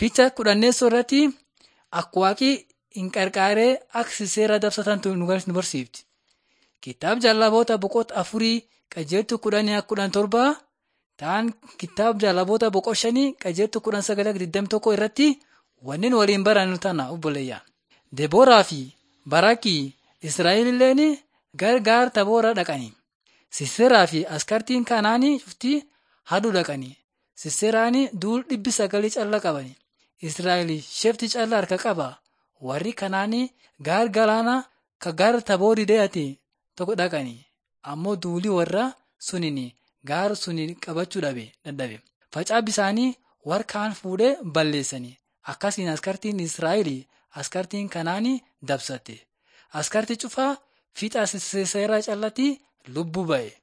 Picha kudhanneessoo irratti akka waaqii hin qarqaaree akka seera dabsatantu nu barsiifti. Kitaaba jaalaboota boqota afurii qajeeltu kudhanii akka kudhan torbaa ta'an kitaaba jaalaboota boqota shanii qajeeltu kudhan sagalee digdami tokko irratti wanneen waliin baran tana obboleeyya. Debooraa fi Barakii Israa'el illeen gargaar taboora dhaqani. Siseeraa fi askartiin kanaanii cuftii haduu dhaqani. Siseraani duul dhibbi sagalii calla qabani. Israa'el shefti calla harka qaba. Warri kanaanii gaar galaana ka gaar taboorii deeyate tokko dhaqani. Ammoo duulii warra sunini gaar suni qabachuu dhabe dadhabe. Facaa bisaanii warra kaan fuudhee balleessani. Akkasiin askartiin Israa'el askartiin kanaanii dabsatte. Askartii cufaa fiixa Siseeraa callatti lubbuu ba'e.